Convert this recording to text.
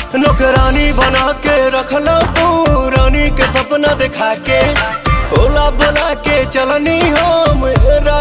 नौकरानी बना के रखला तू रानी के सपना दिखा के ओला बोला के चलनी हम